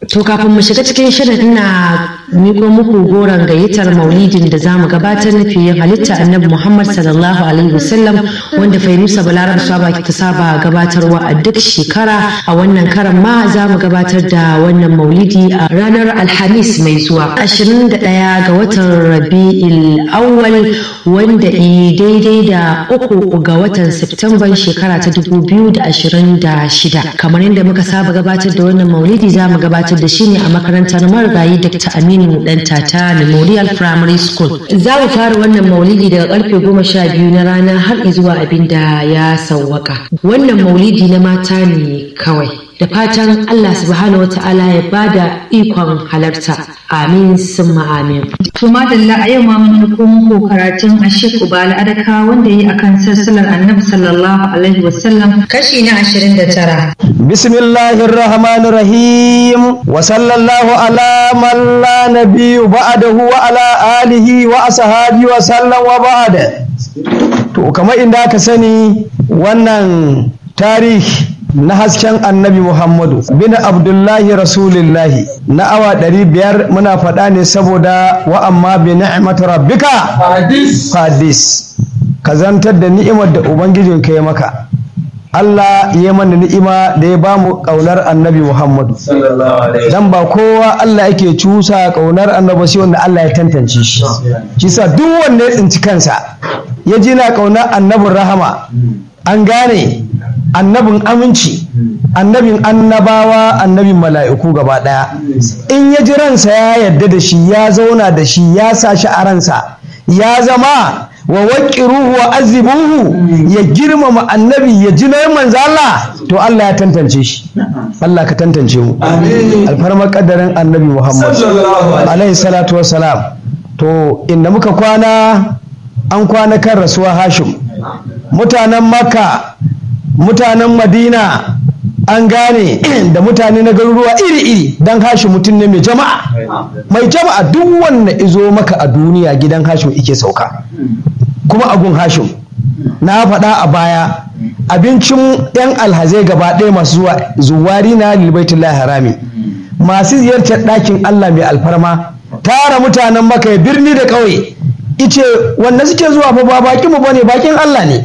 To kafin mu shiga cikin shirin ina miko muku goron gayyatar maulidin da zamu gabatar na fiye halitta annabi Muhammad sallallahu alaihi wasallam wanda Fairusa Balarab Saba ta saba gabatarwa a duk shekara a wannan karan ma za mu gabatar da wannan maulidi a ranar Alhamis mai zuwa 21 ga watan Rabi'il Awwal wanda i daidai da uku ga watan Septemban shekara ta 2026 kamar yadda muka saba gabatar da wannan maulidi za mu gabatar da shi ne a makarantar marigayi Dr. Aminu Dan Tata Memorial Primary School. Za mu fara wannan maulidi daga karfe goma sha biyu na rana har zuwa abin da ya sauwaka. Wannan maulidi na mata ne kawai. Da fatan Allah subhanahu wata'ala ya bada ikon halarta. Amin summa amin. To madalla a yau ma mun ɗauko muku karatun Ashik Ubala Adaka wanda yi akan sassalar Annabi sallallahu alaihi wasallam kashi na 29. Bismillahir Rahmanir Rahim wa sallallahu ala man la nabiyyu ba'dahu wa ala alihi wa ashabihi wa sallam wa ba'da. To kamar inda aka sani wannan tarihi na hasken annabi Muhammadu bin Abdullahi Rasulillahi na awa ɗari biyar muna faɗa ne saboda wa amma bi ni'mat rabbika hadis ka zantar da ni'imar da ubangijin ka ya maka Allah ya mana ni'ima da ya ba mu ƙaunar annabi Muhammadu dan ba kowa Allah yake cusa ƙaunar annabi sai wanda Allah ya tantance shi shi sa duk wanda ya tsinci kansa ya ji na ƙaunar annabin rahama an gane annabin aminci annabin annabawa annabin mala'iku gaba ɗaya in ya ji ransa ya yarda da shi ya zauna da shi ya sa shi a ransa ya zama wa waƙiruhu wa azibuhu ya girmama annabi ya ji nayin manzo Allah to Allah ya tantance shi Allah ka tantance mu alfarmar kadarin annabi Muhammad alaihi salatu wassalam to inda muka kwana an kwana kan rasuwa Hashim mutanen Makka mutanen madina an gane da mutane na garuruwa iri-iri don hashi mutum ne mai jama'a mai jama'a duk wanda izo maka a duniya gidan hashim ike sauka kuma agun hashim na faɗa a baya abincin 'yan alhazai gaba ɗaya masu zuwa zuwari na lilbaitullahi harami masu ziyartar ɗakin allah mai alfarma tara mutanen maka birni da ƙauye ice wanda suke zuwa fa ba bakin mu bane bakin allah ne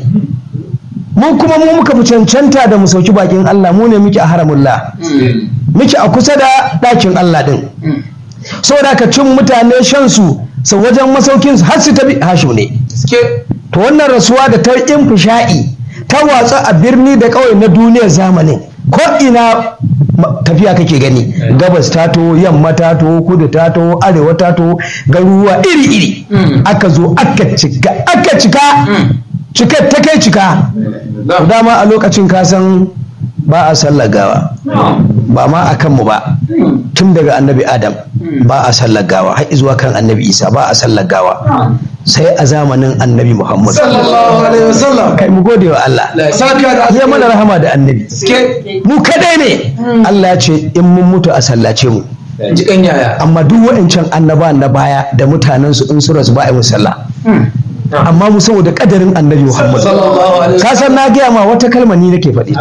mu kuma mu muka fi cancanta da mu sauki bakin Allah mu ne muke a haramullah muke a kusa da ɗakin Allah ɗin saboda ka cin mutane shan su sau wajen masaukin su har su tabi hashu ne to wannan rasuwa da ta in fisha'i ta watsa a birni da ƙauye na duniyar zamanin ko ina tafiya kake gani gabas ta to yamma ta to kudu ta to arewa ta to garuruwa iri iri aka zo aka cika aka cika cikar ta kai cika dama a lokacin kasan ba a sallar gawa ba ma a kanmu ba tun daga annabi adam ba a sallar gawa har zuwa kan annabi isa ba a sallar gawa sai a zamanin annabi muhammad kai mu gode wa allah ya mana rahama da annabi mu kadai ne allah ya ce in mun mutu a sallace mu amma duk wa'ancan annaba na baya da mutanensu in su rasu ba a yi musalla amma mu saboda kadarin annabi Muhammad ka san na gaya ma wata kalma ni nake faɗi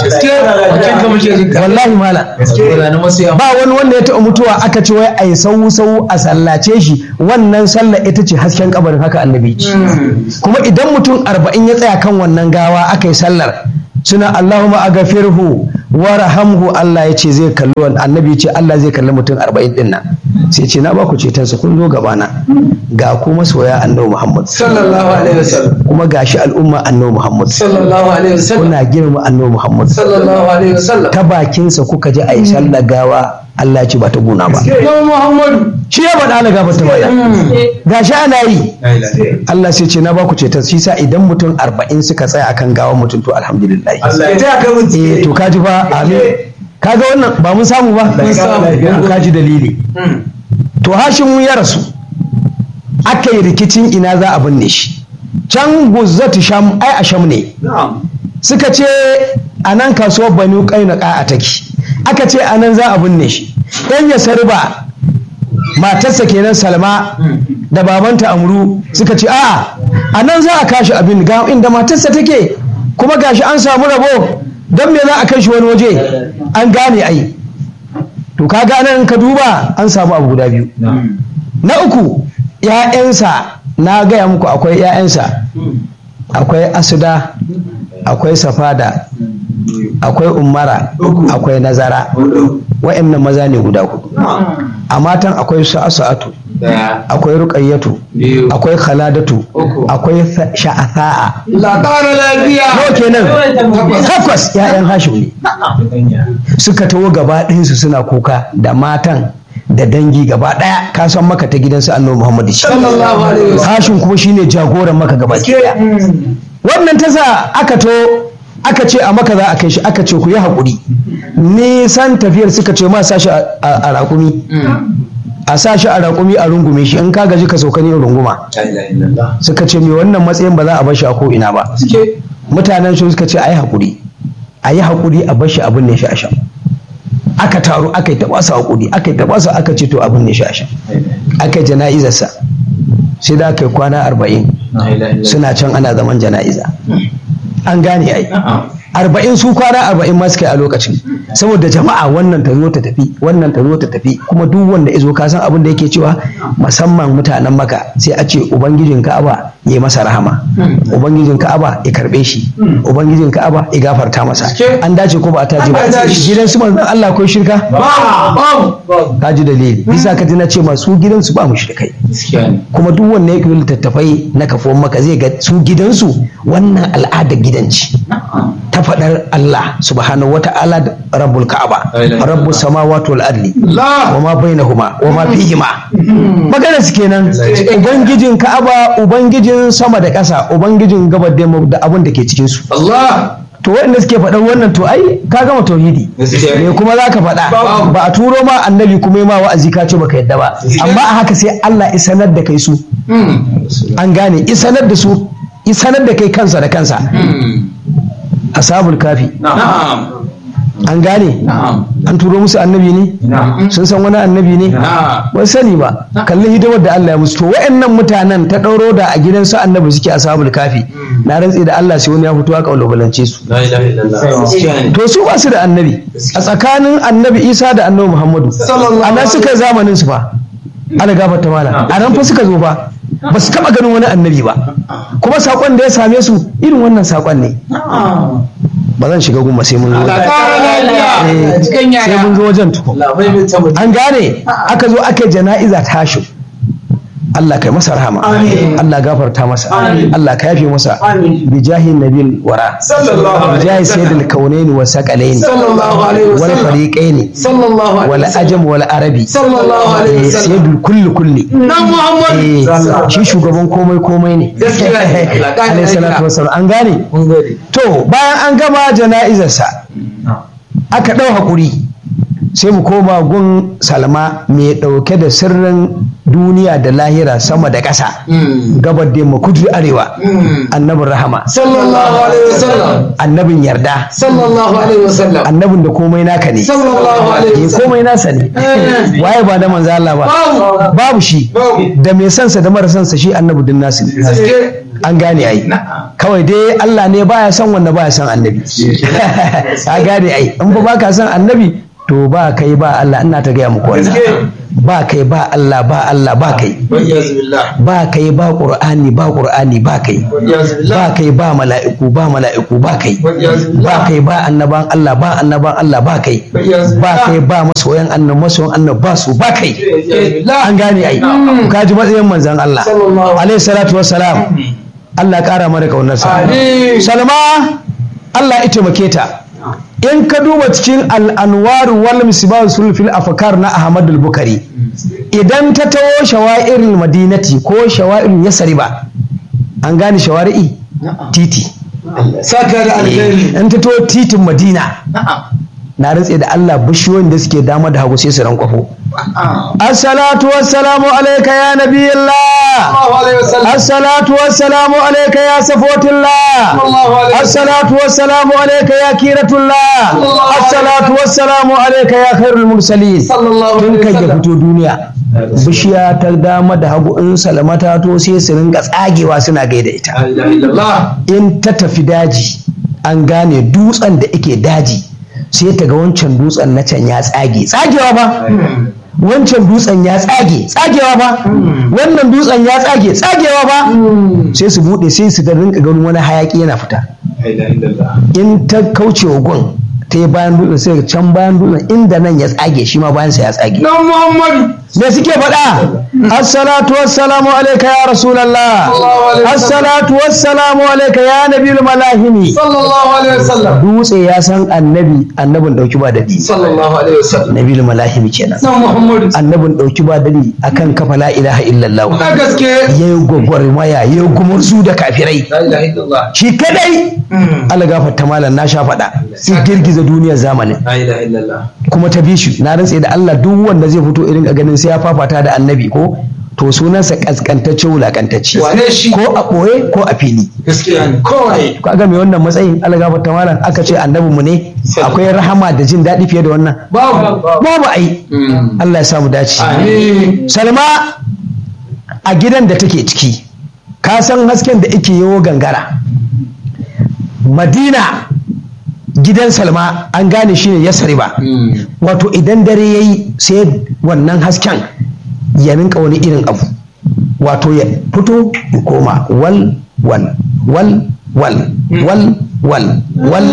ta wallahi mala ba wani wanda ya taɓa mutuwa aka ce wai ai sau sau a sallace shi wannan sallah ita ce hasken kabarin haka annabi kuma idan mutum arba'in ya tsaya kan wannan gawa aka yi sallar suna Allahumma agafirhu wa rahamhu Allah ya ce zai kalli wani annabi ya ce Allah zai kalli mutum arba'in din nan sai ce na ba ku ceton sa kun zo gabana ga ku masoya annabi Muhammad sallallahu alaihi wasallam kuma gashi al'umma annabi Muhammad sallallahu alaihi wasallam kuna girma annabi Muhammad sallallahu alaihi wasallam ta bakin sa kuka ji ai sallar gawa Allah ya ce ba ta guna ba Muhammadu shi ya faɗa ala gaba ta baya gashi ana yi Allah sai ce na ba ku ceton shi sa idan mutum arba'in suka tsaya akan gawan mutum to alhamdulillah Allah ya taya kai mun eh to kaji fa amin kaga wannan ba mun samu ba Mun samu. to kaji dalili to hashin ya rasu aka yi rikicin ina za a binne shi can guzzatu sham ai a sham ne suka ce a nan kasuwar banu kainaka a take aka ce a nan za a binne shi yan ya sarba matarsa kenan salma da babanta amru suka ce a'a a nan za a kashi abin ga inda matarsa take kuma gashi an samu rabo don me za a kai shi wani waje an gane ai to to kaga nan in ka duba an samu abu guda biyu na uku ‘ya'yansa na gaya muku akwai ‘ya'yansa akwai asuda akwai safada akwai umara akwai nazara wa'annan maza ne guda hudu a matan akwai sa'atu akwai ruƙayyatu akwai khaladatu akwai sha'atha'a La ƙara lafiya. nawa kenan takwas ‘ya'yan hashim ne suka taho gaba ɗayansu suna kuka da matan da dangi gaba ɗaya ka san maka ta gidansu annabi muhammadu shi Sallallahu alaihi wasallam. hashim kuma shine jagoran maka gaba ɗaya wannan ta sa aka to aka ce a maka za a kai shi aka ce ku yi haƙuri nisan tafiyar suka ce ma sa shi a a raƙumi a sa shi a raƙumi a rungume shi in ka gaji ka sauka ne runguma La ilaha illallah. suka ce me wannan matsayin ba za a bar shi a ko ina ba Suke. mutanen shi suka ce a yi haƙuri a yi haƙuri a bar shi abin ne shi a shan aka taru aka yi taɓa su haƙuri aka yi taɓa su aka ce to abin ne shi a shan aka yi jana'izarsa sai da aka yi kwana arba'in La ilaha illallah. suna can ana zaman jana'iza an gane ai arba'in su kwana arba'in ma suka yi a lokacin saboda jama'a wannan ta zo ta tafi wannan ta zo ta tafi kuma duk wanda ya zo ka san abin da yake cewa musamman mutanen maka sai a ce ubangijin ka'aba ya yi masa rahama ubangijin ka'aba ya karbe shi ubangijin ka'aba ya gafarta masa an dace ko ba a taji ba An dace. gidan su manzon Allah akwai shirka Ba. Ba. ka ji dalili bisa ka ji na ce masu gidan su ba mu shirkai Gaskiya ne. kuma duk wanda ya koyi littattafai na kafuwan maka zai ga su gidansu wannan al'adar gidanci ta faɗar Allah subhanahu wa ta'ala da rabbul ka'aba rabbus samawati wal ardi La. wa ma bainahuma wa ma fihima magana su kenan ubangijin ka'aba ubangijin sama da ƙasa ubangijin gabar da yamma da abin da ke cikin su Allah. to waɗanda suke faɗan wannan to ai ka gama tauhidi Gaskiya ne. me kuma za ka faɗa Babu. ba a turo ma annabi kuma yi ma wa'azi ka ce baka yadda ba amma a haka sai Allah ya sanar da kai su an gane isanar da su isanar da kai kansa da kansa ashabul kafi Na'am. an gane Na'am. an turo musu annabi ne Na'am. sun san wani annabi ne Na'am. ba sani ba kalli hidimar da Allah ya musu to wayannan mutanen ta ɗauro da a gidan su annabi suke ashabul kafi na rantsi da Allah sai wani ya fito aka kalubalance su La ilaha illallah. Gaskiya ne. to su ba su da annabi a tsakanin annabi Isa da annabi Muhammadu Sallallahu a nan suka yi zamanin su fa ana gafarta mana a nan fa suka zo fa ba su taɓa ganin wani annabi ba kuma saƙon da ya same su irin wannan saƙon ne ba zan shiga gumma sai mun zo Allah ƙara lafiya. Cikin sai mun yara. zo wajen tukun Allah bai mai ta mutum. an gane aka zo aka yi jana'iza tashi Allah kai masa rahama Amin. Allah gafarta masa Amin. Allah ka yafe masa Amin. bi jahi nabil wara Sallallahu bi alaihi jahi wasallam. sayyidil kaunaini wa saqalaini Sallallahu alaihi wal wasallam. fariqaini Sallallahu alaihi wal wasallam. ajam wal arabi Sallallahu alaihi Eh, wasallam. sayyidul kulli kulli Na Muhammad. Eh, shi shugaban komai komai ne Gaskiya ne. Allah ƙara alaihi salatu lafiya. wasallam an gane Mun gode. to bayan an gama jana'izarsa aka ɗau haƙuri sai mu koma gun salma mai ɗauke da sirrin duniya da lahira sama da ƙasa gabar da yamma kudu da arewa annabin rahama Sallallahu alaihi wasallam. annabin yarda Sallallahu alaihi wasallam. annabin da komai naka ne Sallallahu alaihi Eh, wasallam. komai nasa ne waye ba da manzo Allah ba Babu. babu shi Babu. da mai sansa da mara sansa shi annabi din nasu ne Gaske. an gane ai kawai dai Allah ne baya son wanda baya son annabi ka gane ai in ba baka son annabi to ba kai ba Allah ina ta gaya muku wannan Gaske. ba kai ba Allah ba Allah ba kai Wa'iyaz billah. ba kai ba Qur'ani ba Qur'ani ba kai Wa'iyaz billah. ba kai ba mala'iku ba mala'iku ba kai Wa'iyaz billah. ba kai ba annaban Allah ba annaban Allah ba kai Wa'iyaz ba billah. kai ba masoyan annabi masoyan annabi ba su ba kai Wa'iyaz billah. an gane ai ka ji matsayin manzon Allah Sallallahu alaihi salatu wassalam Allah ya kara mana kaunarsa Amin. Salma Allah ya taimake ta in ka duba cikin al'anwar wal misbah sulfil afkar na Ahmad al-Bukhari idan ta tawo shawa'irul madinati ko shawa'irul yasriba an gane shawari'i titi Saka da alheri. in ta tawo titin Madina na rantse da Allah bishiyoyin da suke dama da hagu sai su rankwafo assalatu wassalamu alayka ya nabiyillah Sallallahu alaihi wasallam. الصلاة والسلام عليك يا صفوة الله الله عليه وسلم. الصلاة والسلام عليك يا كيرة الله الله عليه الصلاة والسلام عليك يا خير المرسلين Sallallahu tun alaihi kai ya wasallam. fito duniya bishiya ta dama da hagu in salamata to sai su ringa tsagewa suna gaida ita La ilaha illallah. in ta tafi daji an gane dutsen da ike daji sai ta ga wancan dutsen na can ya tsage tsagewa ba wancan dutsen ya tsage tsagewa ba wannan dutsen ya tsage tsagewa ba sai su bude sai su ga rinka ganin wani hayaki yana fita in ta kauce wa gun ta yi bayan dutsen sai can bayan dutsen inda nan ya tsage shi ma bayan sa ya tsage Dan Muhammadu. me suke faɗa assalatu wassalamu alaika ya rasulallah assalatu wassalamu alaika ya nabiyul malahimi Sallallahu alaihi wasallam. dutse ya san annabi annabin dauki ba dadi Sallallahu alaihi wasallam. nabiyul malahimi kenan Dan Muhammadu. annabin dauki ba dadi akan kafa la ilaha illallah A gaske. yayi gwagwarmaya yayi gumurzu da kafirai La ilaha illallah. shi kadai Allah gafarta malam na sha faɗa sai girgiza duniyar zamanin La ilaha illallah. kuma ta bi shi na rantse da Allah duk wanda zai fito irin a ganin sai ya fafata da annabi ko to sunansa kaskantacce wulakantacce Wane shi? ko a ɓoye ko a fili Gaskiya ne. Kawai. ko ga mai wannan matsayin Allah gafarta malam aka ce annabi mu ne akwai rahama da jin daɗi fiye da wannan Babu. babu ai Allah ya samu dace Amin. Salma a gidan da take ciki ka san hasken da ake yawo gangara Madina gidan Salma an gane shi ne Yasriba wato idan dare yayi sai wannan hasken ya rinka wani irin abu wato ya fito ya koma wal wal wal wal wal wal wal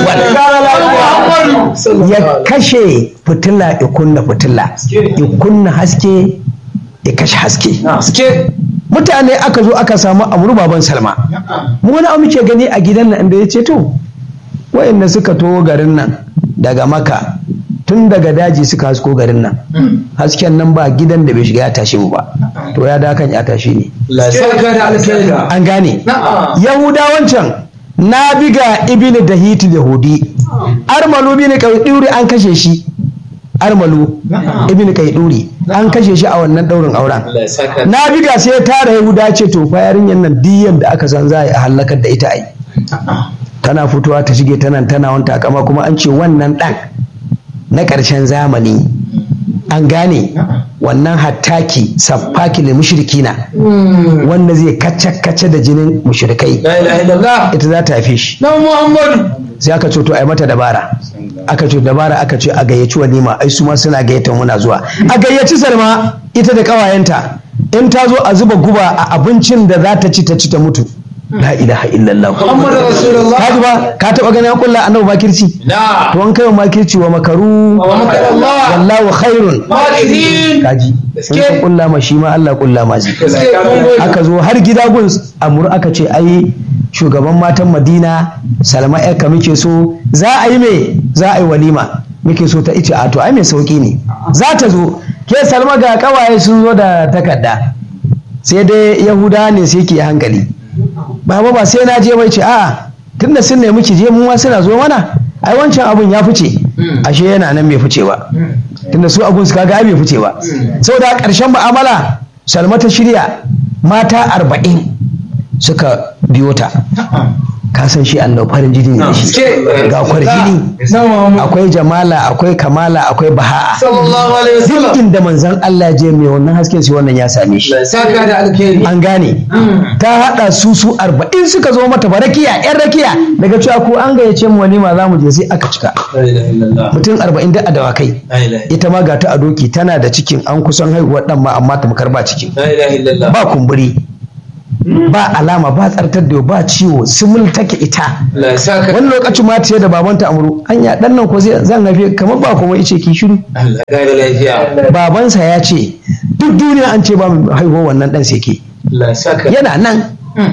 wal ya kashe fitila ya kunna fitila ya kunna haske ya kashe haske Gaske. mutane aka zo aka samu amuru baban salma mu wani abu muke gani a gidan nan da ya ce to wayanda suka to garin nan daga maka tun daga daji suka hasko garin nan hasken nan ba gidan da bai shiga ya tashi mu ba to ya da kan ya tashi ne La saka da alkhairi. an gane Na'am. yahudawancan na biga ibini da hiti da hudi armalu bin kaiduri an kashe shi armalu ibini kaiduri an kashe shi a wannan daurin auren Allah saka. na biga sai ya tara yahuda ce to fa yarinyar nan diyan da aka san za a yi a halakar da ita ai tana fitowa ta shige ta nan tana wanta kama kuma an ce wannan dan na ƙarshen zamani an gane wannan hattaki saffaki da mushrikina wanda zai kacce-kacce da jinin mushrikai La ilaha illallah. ita za ta haife shi Dan Muhammadu. sai aka ce to a yi mata dabara aka ce dabara aka ce a gayyaci walima ai su ma suna gayyata muna zuwa a gayyaci salma ita da kawayenta in ta zo a zuba guba a abincin da za ta ci ta ci ta mutu la ilaha illallah Muhammadu Rasulullah. ka ji ba ka taba ganin an kulla annabi makirci Na. to an kai wa makirci wa makaru Wa makarallah. wallahu khairun Makirin. kaji in ka kulla ma shi ma Allah kulla ma zai Gaske. Mun gode. aka zo har gida gun amur aka ce ai shugaban matan madina salma yarka muke so za a yi me za a yi walima muke so ta ice a to ai mai sauki ne za ta zo ke salma ga kawaye sun zo da takarda sai dai yahuda ne sai ke hankali baba ba sai na je bai ce a tunda sun nemi ki je mu ma suna zo mana ai wancan abun ya fice ashe yana nan bai fice ba tunda su abun su kaga ai bai fice ba saboda ƙarshen mu'amala salma ta shirya mata arba'in suka biyo ta ka san shi Allah farin jini ne da shi Gaske. ga kwarjini Na Muhammadu. akwai jamala akwai kamala akwai baha'a Sallallahu alaihi duk wasallam. inda manzon Allah ya je mai wannan hasken sai wannan ya same shi La saka da alkhairi. an gane ta haɗa su su arba'in suka zo mata ba rakiya yan rakiya daga cewa ko an gayyace mu walima za mu je sai aka cika La ilaha illallah. mutum arba'in da a dawakai La ilaha ita ma ga ta a doki tana da cikin an kusan haihuwar dan ma amma tamkar ba cikin La ilaha illallah. ba kumburi ba alama ba tsartar da ba ciwo simul take ita La saka. wani lokacin ma ta da babanta amuru anya dan nan ko zai zan haife kamar ba kuma ice ki shiru Allah ga da lafiya. babansa ya ce duk duniya an ce ba mu haihuwar wannan dan sai ke La saka. yana nan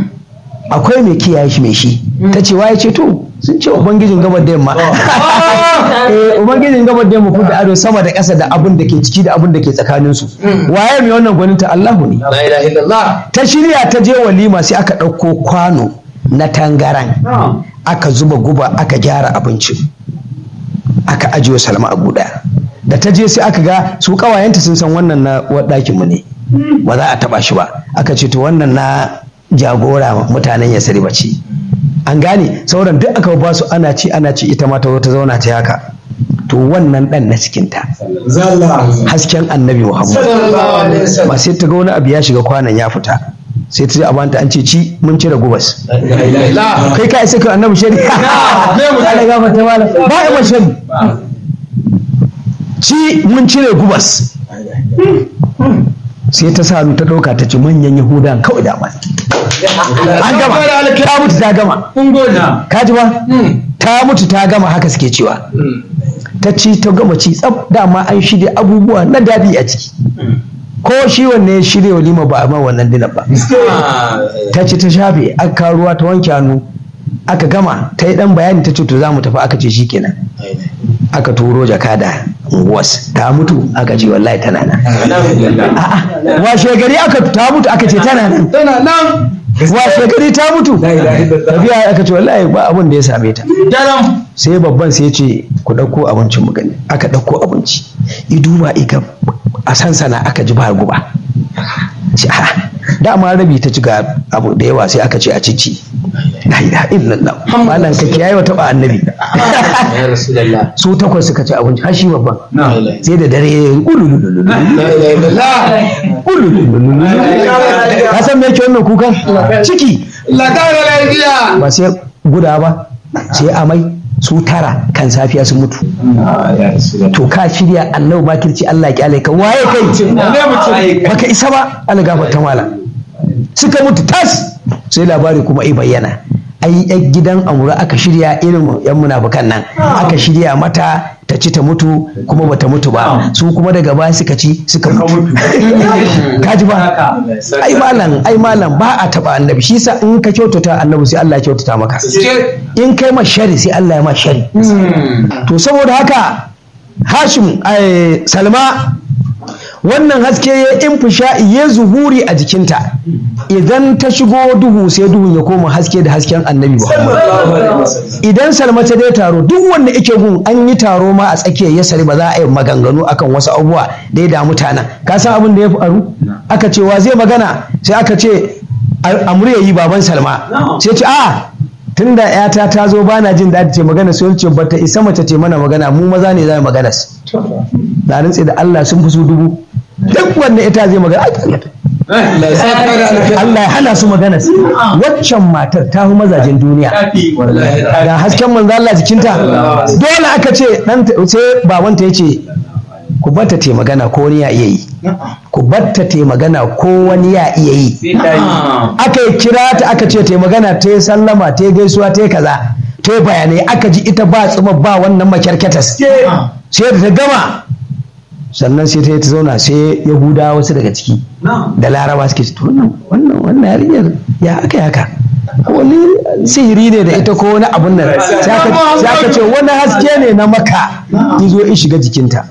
akwai mai kiyaye shi mai shi ta ce waye ce to sun ce ubangijin gabar da yamma eh ubangijin gabar da yamma ku da ado sama da ƙasa da abin da ke ciki da abin da ke tsakanin su waye mai wannan gwaninta Allahu ne La ilaha illallah. ta shirya ta je walima sai aka ɗauko kwano na tangaran aka zuba guba aka gyara abincin aka ajiye salma a guda da ta je sai aka ga su kawayenta sun san wannan na ɗakin mu ne ba za a taba shi ba aka ce to wannan na jagora mutanen ya sari ce an gane sauran duk aka ba su ana ci ana ci ita ma ta zo ta zauna ta haka to wannan dan na cikinta Zalla. hasken annabi muhammad Sallallahu alaihi wasallam. ba sai ta ga wani abu ya shiga kwanan ya fita sai ta ji a banta an ce ci mun cire gubas la kai ka isa kai annabi shari Allah ga mata wala ba ya mace ci mun cire gubas sai ta sa ta ɗauka ta ci manyan yahudan kawai da mai an gama ta mutu ta gama ka ji ba ta mutu ta gama haka suke cewa ta ci ta gama ci tsaf dama an shirya abubuwa na daɗi a ciki ko shi wanne ya shirya walima ba a ma wannan dinar ba ta ci ta shafe aka kawo ruwa ta wanke hannu aka gama ta yi dan bayani ta ce to za mu tafi aka ce shi kenan aka turo jakada unguwas ta mutu aka ce wallahi tana nan a'a washe gari aka ta mutu aka ce tana nan tana nan washe gari ta mutu tafiya aka ce wallahi ba abin da ya same ta daram sai babban sai ya ce ku ɗauko abincin mu gani aka ɗauko abinci i duba iga a sansana aka ji ba guba ce a dama rabi ta ci ga abu da yawa sai aka ce a cici la ilaha illallah malan ka kiyaye wa taba annabi ya rasulullah su takwas suka ci abinci har shi babban la ilaha sai da dare ululululu illallah ululululu ka san me yake wannan kukan ciki la kara lafiya ba sai guda ba sai amai su tara kan safiya sun mutu ya rasulullah to ka shirya Allah bakirci Allah ya kyale ka waye kai baka isa ba Allah gafarta mala suka mutu tas sai labari kuma ai bayyana ai yan gidan amura aka shirya irin yan munafukan nan aka shirya mata ta ci ta mutu kuma bata mutu ba su kuma daga baya suka ci suka mutu kaji ba ai malam ai malam ba a taba annabi shi yasa in ka kyautata annabi sai Allah ya kyautata maka in kai ma shari sai Allah ya ma shari to saboda haka Hashim ai, Salma wannan haske ya infisha'i ya zuhuri a jikinta idan ta shigo duhu sai duhun ya koma haske da hasken annabi Muhammad idan Salma ta dai taro duk wanda yake gun an yi taro ma a tsakiyar yasari ba za a yi maganganu akan wasu abubuwa da ya damu mutanen ka san abin da ya faru aka ce wa zai magana sai aka ce amur ya yi baban Salma sai ce a tunda yata ta zo bana jin daɗi ce magana sai ce bata isa mace ce mana magana mu maza ne za mu magana na rantse da Allah sun fi su dubu duk wanda ita zai magana Allah ya saka da alkhairi Allah ya hana su magana waccan matar ta fi mazajen duniya ga hasken manzo Allah jikinta dole aka ce dan sai babanta yace ku batta te magana ko wani ya iya yi ku batta te magana ko wani ya iya yi aka yi kira ta aka ce te magana ta yi sallama ta yi gaisuwa ta yi kaza ta yi bayanai aka ji ita ba tsuma ba wannan makyarketas sai da ta gama sannan sai ta yi ta zauna sai yahuda wasu daga ciki da laraba suke ce to wannan wannan wannan yarinyar ya aka yi haka wani sihiri ne da ita ko wani abun nan sai aka sai aka ce wani haske ne na maka ya zo ya shiga jikinta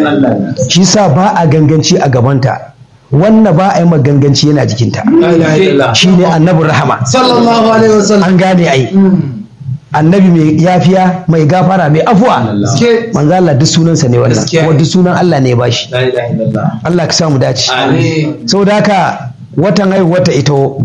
shi sa ba a ganganci a gabanta wannan ba a yi maganganci yana jikinta la ilaha illallah shi ne annabin rahama sallallahu alaihi wasallam an gane ai annabi mai yafiya mai gafara mai afuwa Gaske. manzo Allah duk sunansa ne wannan Gaskiya. kuma duk sunan Allah ne ya bashi la ilaha illallah Allah ka samu dace amin saboda haka watan haihuwar ta ito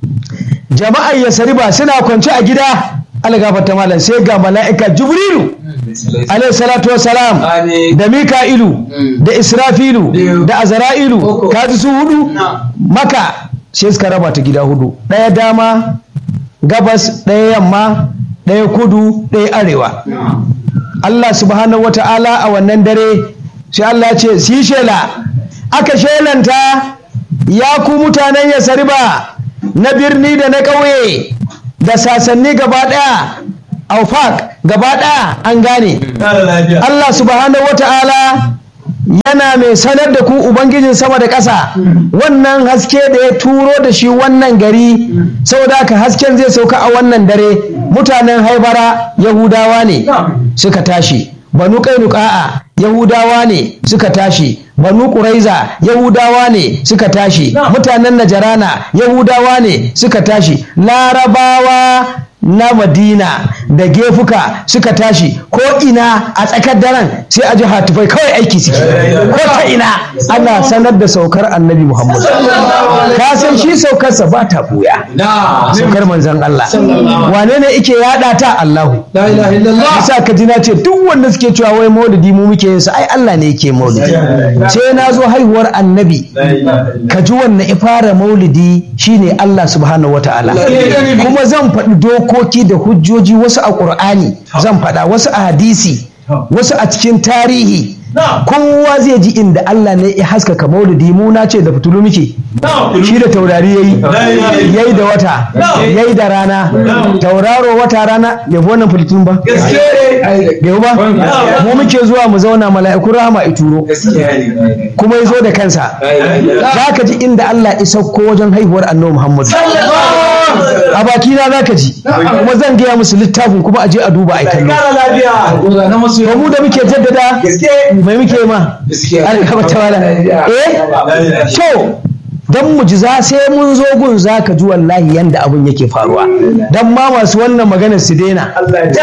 jama'ar yasariba suna kwance a gida Allah gafarta malam sai ga mala'ika jibrilu alaihi salatu wassalam amin da mika'ilu Mm. da israfilu Biyu. da azra'ilu Uku. kaji su hudu Na. maka sai suka raba ta gida hudu ɗaya dama gabas ɗaya yamma ɗaya kudu ɗaya arewa Allah subhanahu wata'ala a wannan dare sai Allah ya ce si shela aka shelanta ya ku mutanen yasariba na birni da na ƙauye da sasanni gaba ɗaya aufak gaba ɗaya an gane Allah subhanahu wata'ala yana mai sanar da ku Ubangijin sama da ƙasa wannan haske da ya turo da shi wannan gari saboda haka hasken zai sauka a wannan dare mutanen haibara Yahudawa ne suka tashi banu kainuka'a Yahudawa ne suka tashi banu ƙuraiza Yahudawa ne suka tashi mutanen Najarana Yahudawa ne suka tashi larabawa na Madina da gefuka suka tashi ko ina a tsakar daren sai a ji hatufai kawai aiki suke ko ta ina ana sanar da saukar annabi muhammad ka san shi saukarsa ba ta buya na saukar manzon Allah wane ne ike yada ta Allahu la ilaha illallah yasa ka ji na ce duk wanda suke cewa wai maulidi mu muke yin sa ai Allah ne yake maulidi sai na zo haihuwar annabi ka ji wannan ifara maulidi shine Allah subhanahu wataala kuma zan faɗi dokoki da hujjoji wasu a ƙur'ani zan faɗa wasu a hadisi wasu a cikin tarihi kowa zai ji inda Allah ne ya haskaka maulidi mu na ce da fitulu muke shi da taurari yayi yayi da wata yayi da rana tauraro wata rana bai fi wannan fitulun ba bai ba mu muke zuwa mu zauna mala'ikun rahama ituro kuma ya zo da kansa za ka ji inda Allah ya sauko wajen haihuwar annabi Muhammad a bakina za ka ji kuma zan gaya musu littafin kuma a je a duba a kallo ba mu da muke jaddada mai muke ma alkaba ta wala eh to dan mu ji za sai mun zo gun za ka ji wallahi yanda abun yake faruwa dan ma masu wannan magana su daina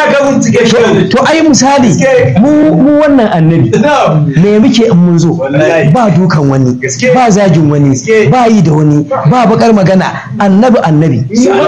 to ai misali mu mu wannan annabi me muke in mun zo ba dukan wani ba zagin wani ba yi da wani ba bakar magana annabi annabi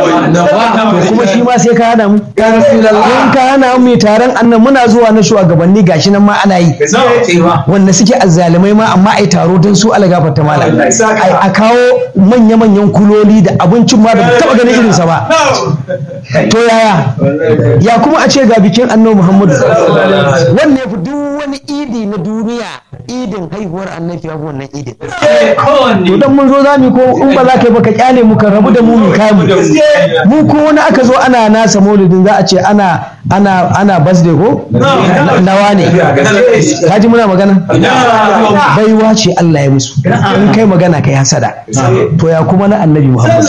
to kuma shi ma sai ka hana mu in ka hana mu mai taron annan muna zuwa na shugabanni gashi nan ma ana yi wanda suke azzalumai ma amma ai taro don su algafar ta malam ai a kawo manya-manyan kuloli da abincin ma da ba taba ganin irinsa ba to yaya ya kuma a ce ga bikin annabi muhammadu wannan ya fi duk wani idi na duniya idin haihuwar annabi ya fi wannan idin to dan mun zo za mu ko in ba za ka yi ba ka kyale mu ka rabu da mu mu kai mu mu ko wani aka zo ana nasa maulidin za a ce ana ana ana birthday ko nawa ne ka ji muna magana baiwa ce Allah ya musu in kai magana kai hasada to ya kuma na annabi Muhammad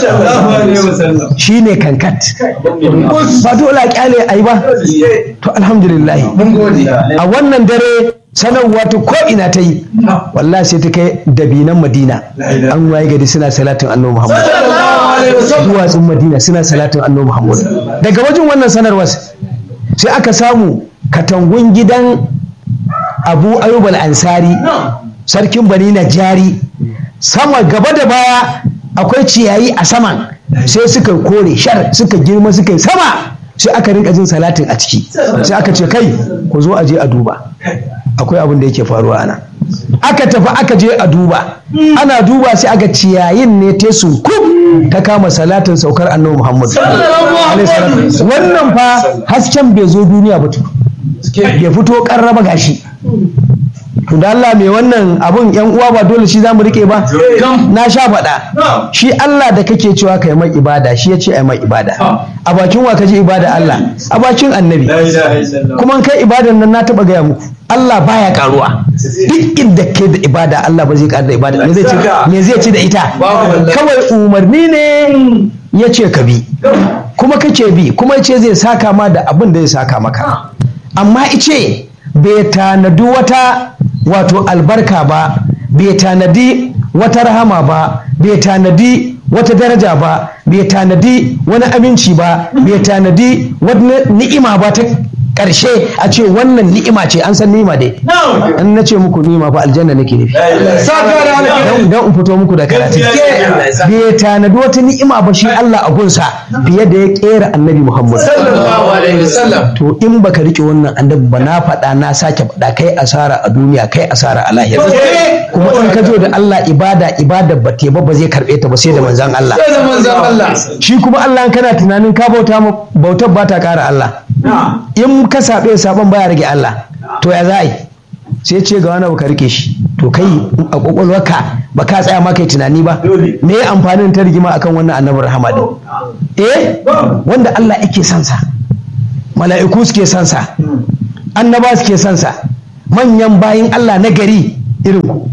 shi ne kankat ba dole a kyale a yi ba to alhamdulillah a wannan dare sanarwa ta ko ina ta yi wallahi sai ta kai dabinan madina an waye gari suna salatin annabi muhammad duwatsun madina suna salatin annabi muhammad daga wajen wannan sanarwar sai aka samu katangun gidan abu ayyub al-ansari sarkin bani jari sama gaba da baya akwai ciyayi a saman sai suka kore shar suka girma suka yi sama sai aka rinka jin salatin a ciki sai aka ce kai ku zo a je a duba akwai abin da yake faruwa ana aka tafi aka je a duba ana duba sai aka ciyayin ne ta sunkub ta kama salatin saukar annabi muhammad wannan fa hasken bai zo duniya ba ya fito karraba gashi to da Allah mai wannan abun yan uwa ba dole shi zamu rike ba na sha faɗa shi Allah da kake cewa kai mai ibada shi ya ce ai mai ibada a bakin wa kaji ibada Allah a bakin annabi kuma kai ibadan nan na taba gaya muku Allah baya karuwa duk inda ke da ibada Allah ba zai karu da ibada me zai ci me zai ci da ita kawai umarni ne ya ce ka bi kuma kace bi kuma ce zai saka ma da abin da zai saka maka amma ice bai tanadi wata wato albarka ba bai tanadi wata rahama ba bai tanadi wata daraja ba bai tanadi wani aminci ba bai tanadi wani ni'ima ba ta ƙarshe a ce wannan ni'ima ce an san ni'ima dai an na ce muku ni'ima ba aljanna nake nufi don in fito muku da karatu bai tanadi wata ni'ima ba shi Allah a gunsa fiye da ya kera annabi Muhammad to in baka rike wannan annabi ba na faɗa na sake faɗa kai asara a duniya kai asara a lahira kuma in ka zo da Allah ibada ibada ba te ba ba zai karɓe ta ba sai da manzon Allah shi kuma Allah kana tunanin ka bauta bautar ba ta ƙara Allah in ka saɓe sabon baya rage Allah to ya za a yi sai ce ga wani ka rike shi to kai a kwakwalwarka ba ka tsaya ma kai tunani ba me ya amfanin ta rigima akan wannan annabi rahama din eh wanda Allah yake son sa mala'iku suke son sa annaba suke son sa manyan bayin Allah na gari irin ku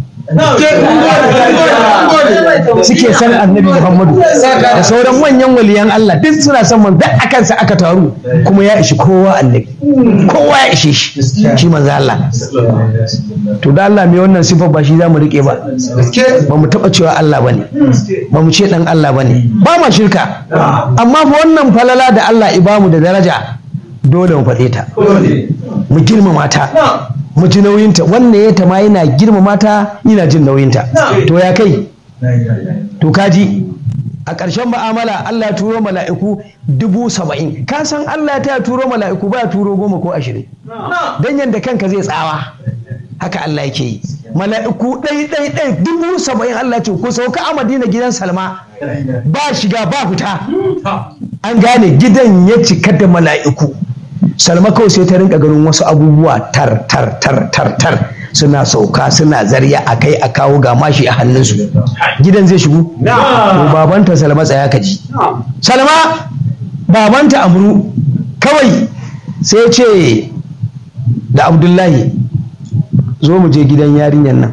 suke san annabi Muhammadu da sauran manyan waliyan Allah duk suna son man duk akan sa aka taru kuma ya ishi kowa annabi kowa ya ishe shi shi manzo Allah to da Allah mai wannan sifar ba shi zamu rike ba ba mu taba cewa Allah bane ba mu ce dan Allah bane ba ma shirka amma fa wannan falala da Allah ibamu da daraja dole mu faɗe ta mu girmama ta mu ji nauyinta wannan ya ta ma yana girmama ta yana jin nauyinta to ya kai to kaji a ƙarshen ma'amala Allah ya turo mala'iku dubu saba'in ka san Allah ya ta turo mala'iku ba ya turo goma ko ashirin dan yadda kanka zai tsawa haka Allah yake yi mala'iku ɗai ɗai ɗai dubu saba'in Allah ya ce ku sauka a madina gidan salma ba shiga ba fita an gane gidan ya cika da mala'iku salma kawai sai ta rinka ganin wasu abubuwa tar tar tar tar tar suna sauka suna zarya a kai a kawo ga mashi a hannunsu gidan zai shigo to babanta salma tsaya ka ji salma babanta amru kawai sai ce da abdullahi zo mu je gidan yarinyar nan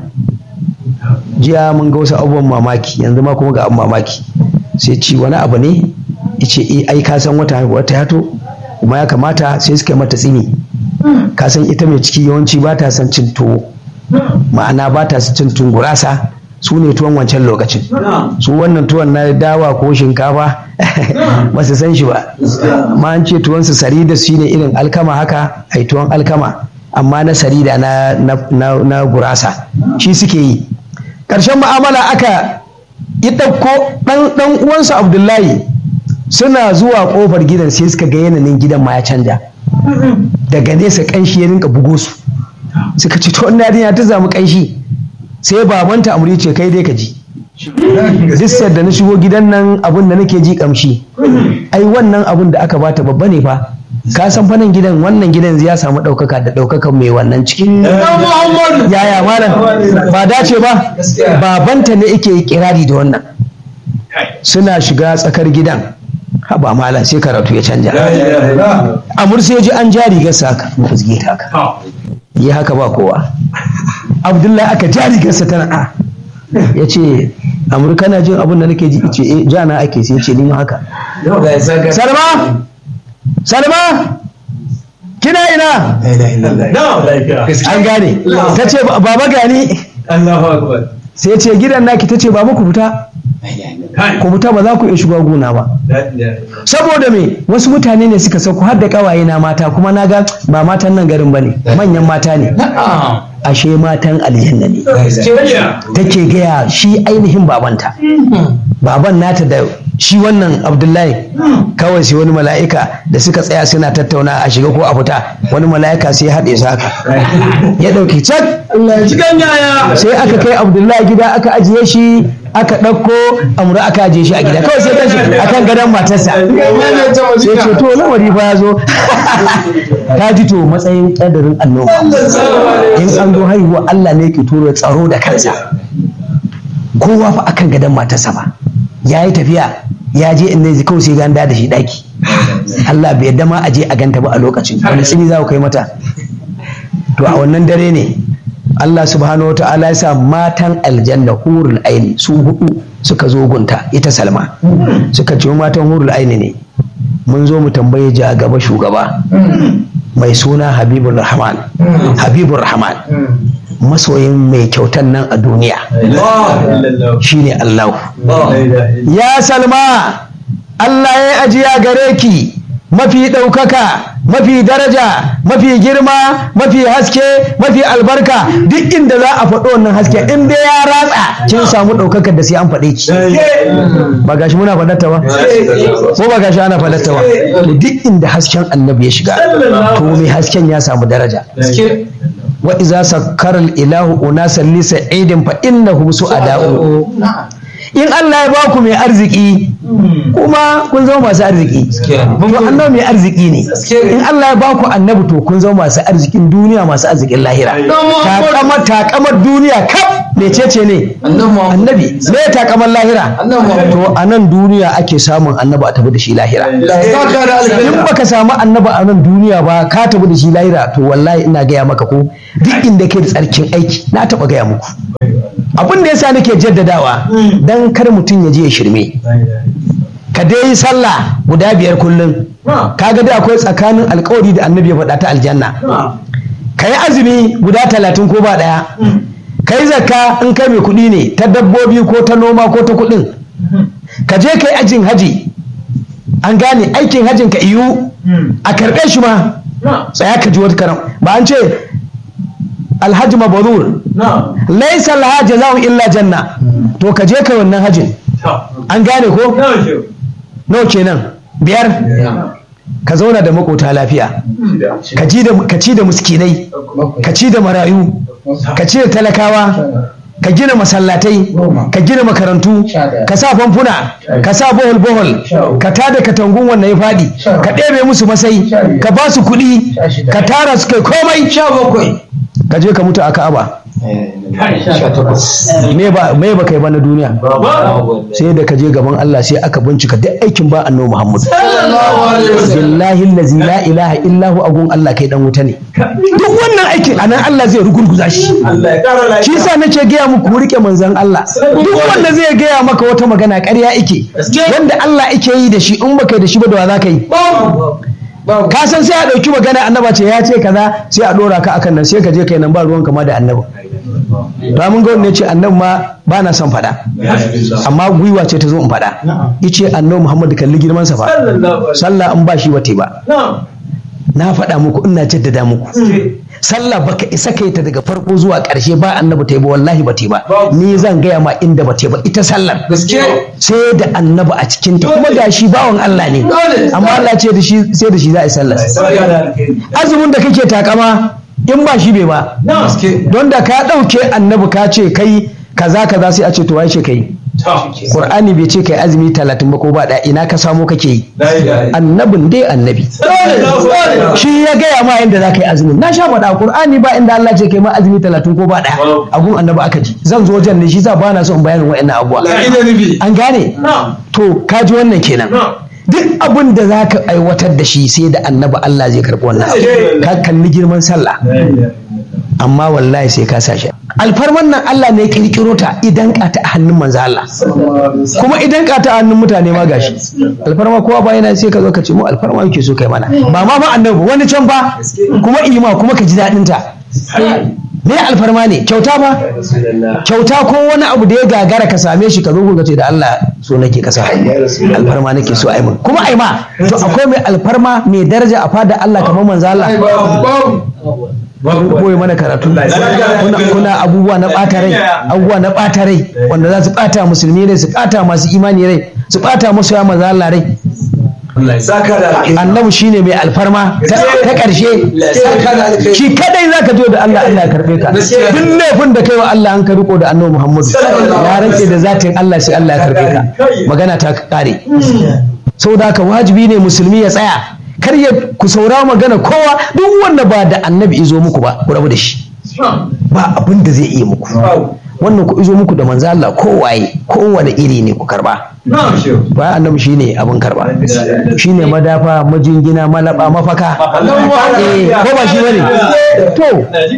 jiya mun ga wasu abubuwan mamaki yanzu ma kuma ga abin mamaki sai ci wani abu ne ce ai ka san wata wata yato kuma ya kamata sai suka mata tsini ka san ita mai ciki yawanci ba ta son cin tuwo ma'ana ba ta son cin tuwon gurasa su ne tuwon wancan lokacin su wannan tuwon na dawa ko shinkafa ba su san shi ba ma an ce tuwon su sarida shi ne irin alkama haka ai tuwon alkama amma na sarida na, na, na, gurasa shi suke yi ƙarshen ma'amala aka yi ɗauko ɗan uwansa abdullahi suna zuwa ƙofar gidan sai suka ga yanayin gidan ma ya canja daga nesa ƙanshi ya rinka bugo su suka ce to yarinya ta zamu ƙanshi sai babanta amuri ce kai dai ka ji duk da na shigo gidan nan abun da nake ji kamshi ai wannan abun da aka bata babba ne fa ka san fanan gidan wannan gidan ya samu ɗaukaka da ɗaukakan mai wannan ciki yaya malam ba dace ba babanta ne yake kirari da wannan suna shiga tsakar gidan haba malam sai karatu ya canja amur sai ji an ja rigarsa haka fuzge ta haka yi haka ba kowa abdullahi aka ja rigarsa tana a ya ce amur kana jin abin da nake ji ce eh jana ake sai ce ni haka salma salma kina ina an gane ta ce baba gani sai ce gidan naki ta ce baba ku fita ku fita ba za ku iya shiga gona ba saboda me wasu mutane ne suka sauko har da kawaye na mata kuma na ga ba matan nan garin ba ne manyan mata ne ashe matan aljanna ne take gaya shi ainihin babanta baban nata da shi wannan abdullahi kawai sai wani mala'ika da suka tsaya suna tattauna a shiga ko a fita wani mala'ika sai haɗe su haka ya ɗauki cak sai aka kai abdullahi gida aka ajiye shi aka ɗauko amura aka ajiye shi a gida kawai sai kan shi akan gadon matarsa sai ce to lamari fa ya zo ta ji to matsayin ƙadarin annoba in an zo haihuwa Allah ne ke tura tsaro da kansa kowa fa akan gadon matarsa ba ya yi tafiya ya je inda zai kawai sai ganda da shi daki Allah bai yadda ma a je a ganta ba a lokacin wani tsini za ku kai mata to a wannan dare ne Allah subhanahu wata'ala ya sa matan aljanna hurul aini su hudu suka zo gunta ita salma suka ce matan hurul aini ne mun zo mu tambaye ji a gaba shugaba mai suna habibur rahman habibur rahman masoyin mai kyautan nan a duniya shine Allah ya salma Allah ya ajiya gare ki mafi ɗaukaka mafi daraja mafi girma mafi haske mafi albarka duk inda za a faɗo wannan haske in dai ya ratsa kin samu ɗaukakar da sai an faɗe ki ba gashi muna faɗarta ba ko ba gashi ana faɗarta ba to duk inda hasken annabi ya shiga to mai hasken ya samu daraja wa iza sakkara ilahu unasan li sa'idin fa innahum su'ada'u in Allah ya baku mai arziki kuma kun zama masu arziki to annabi mai arziki ne in Allah ya baku annabi to kun zama masu arzikin duniya masu arzikin lahira takamar takamar duniya kaf mecece ne annabi me takamar lahira to a nan duniya ake samun annabi a tafi da shi lahira in baka samu annabi a nan duniya ba ka tafi da shi lahira to wallahi ina gaya maka ko duk inda kai da tsarkin aiki na taba gaya muku abin da yasa nake jaddadawa dan kar mutum ya je ya shirme ka dai yi sallah guda biyar kullum kaga da akwai tsakanin alkawari da annabi ya faɗa ta aljanna ka yi azumi guda talatin ko ba ɗaya ka yi zakka in kai mai kuɗi ne ta dabbobi ko ta noma ko ta kuɗin ka je ka yi ajin haji an gane aikin hajjin ka iyu a karɓe shi ma tsaya ka ji wata karam ba an ce alhaji mabrur laisa laha jaza'un illa janna to ka je ka wannan hajjin an gane ko nawa kenan biyar ka zauna da makota lafiya ka ji da ka ci da muskinai ka ci da marayu ka ci da talakawa ka gina masallatai ka gina makarantu ka sa famfuna ka sa bohol bohol ka tada katangun wannan ya faɗi ka ɗebe musu masai ka ba su kuɗi ka tara su kai komai ka je ka mutu a ka'aba me ba me ba kai ba na duniya sai da ka je gaban Allah sai aka bincika duk aikin ba annabi Muhammad billahi allazi la ilaha illa hu agun Allah kai dan wuta ne duk wannan aikin anan Allah zai rugurguza shi shi yasa nake gaya muku ku rike manzon Allah duk wanda zai gaya maka wata magana ƙarya ike wanda Allah ike yi da shi in baka yi da shi ba da wa za ka yi ka san sai a ɗauki magana annaba ce ya ce kaza sai a ɗora ka akan nan sai ka je kai nan ba ruwan kama da annaba to mun ga wanda ya ce annabi ma ba na son faɗa amma gwiwa ce ta zo in faɗa ice annabi muhammadu kalli girman sa fa sallah in ba shi ba ba na faɗa muku ina jaddada muku sallah baka isa kai ta daga farko zuwa ƙarshe ba annabi ta yi ba wallahi ba ta yi ba ni zan gaya ma inda ba ta yi ba ita sallar sai da annabi a cikin ta kuma gashi bawan Allah ne amma Allah ce da shi sai da shi za a yi sallar azumin da kake takama in ba shi bai ba don da ka ɗauke annabi ka ce kai kaza kaza sai a ce to wai ce kai Qur'ani bai ce kai azumi talatin ba ko ba da ina ka samo kake yi annabin dai annabi shi ya gaya ma yadda za ka yi azumi na sha faɗa Qur'ani ba inda Allah ce kai ma azumi talatin ko ba ɗaya a gun annabi aka ji zan zo wajen ne shi sa ba na son bayanin wa'annan abubuwa an gane to ka ji wannan kenan duk abin da za ka aiwatar da shi sai da annabi Allah zai karɓi wannan abu ka kalli girman sallah amma wallahi sai ka sashi alfarman nan Allah ne ya kirkiro ta idan ka ta a hannun manzo Allah kuma idan ka ta a hannun mutane ma gashi alfarma kowa ba yana sai ka zo ka ce mu alfarma yake so kai mana ba ma ma annabi wani can ba kuma ima kuma ka ji daɗin ta me alfarma ne kyauta ba kyauta ko wani abu da ya gagara ka same shi ka zo ka ce da Allah so nake kasa alfarma nake so ai mun kuma ai ma to akwai mai alfarma mai daraja a fada Allah kamar manzo Allah koyi mana karatu kuna, kuna abubuwa na ɓata rai abubuwa na ɓata rai wanda za su ɓata musulmi rai su ɓata masu imani rai su ɓata masu ya manzo Allah rai annabi shine mai alfarma ta ƙarshe shi kadai za ka zo da Allah Allah ya karɓe ka duk laifin da kai wa Allah an ka riko da annabi Muhammadu ya rantse da zatin Allah sai Allah ya karɓe ka magana ta kare saboda haka wajibi ne musulmi ya tsaya kar ya ku saura magana kowa duk wanda ba da annabi izo muku ba ku rabu da shi ba abin da zai iya muku wannan ku izo muku da manzo Allah kowaye kowane iri ne ku karba ba annabi shine abin karba shine madafa majingina malaba mafaka eh ko ba shi bane to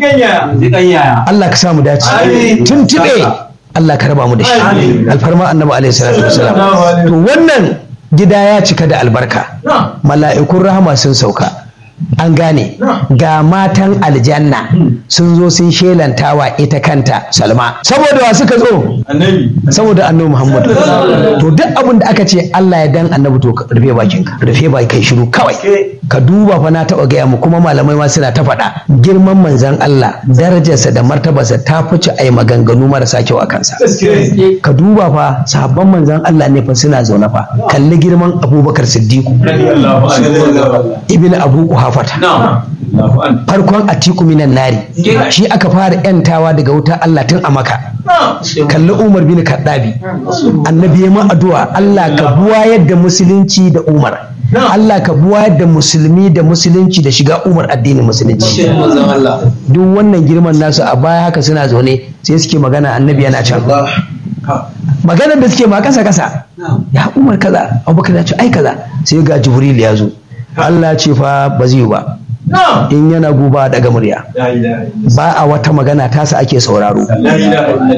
Allah ka samu dace tuntube Allah ka raba mu da shi alfarma annabi alaihi salatu wasalam to wannan gida ya cika da albarka mala'ikun rahama sun sauka an gane ga matan aljanna sun zo sun shelantawa ita kanta salma saboda wa suka zo saboda annabi muhammad to duk abin da aka ce allah ya dan annabi to rufe bakin ka rufe bakin kai shiru kawai ka duba fa na taba gaya mu kuma malamai ma suna ta faɗa girman manzon allah darajarsa da martabarsa ta fice ai maganganu marasa kyau a kansa ka duba fa sahabban manzon allah ne fa suna zaune fa kalli girman abubakar siddiqu ibn abu kuhafata farkon atiku minan nari shi aka fara yantawa daga wuta Allah tun a maka kalli umar bin kaddabi annabi ya ma addu'a Allah ka buwa yadda musulunci da umar Allah ka buwa yadda musulmi da musulunci da shiga umar addinin musulunci duk wannan girman nasu a baya haka suna zaune sai suke magana annabi yana can maganar da suke ma kasa kasa ya umar kaza abubakar ya ce ai kaza sai ga jibril ya zo Allah ce fa ba zai ba in yana guba daga murya ba a wata magana tasa ake sauraro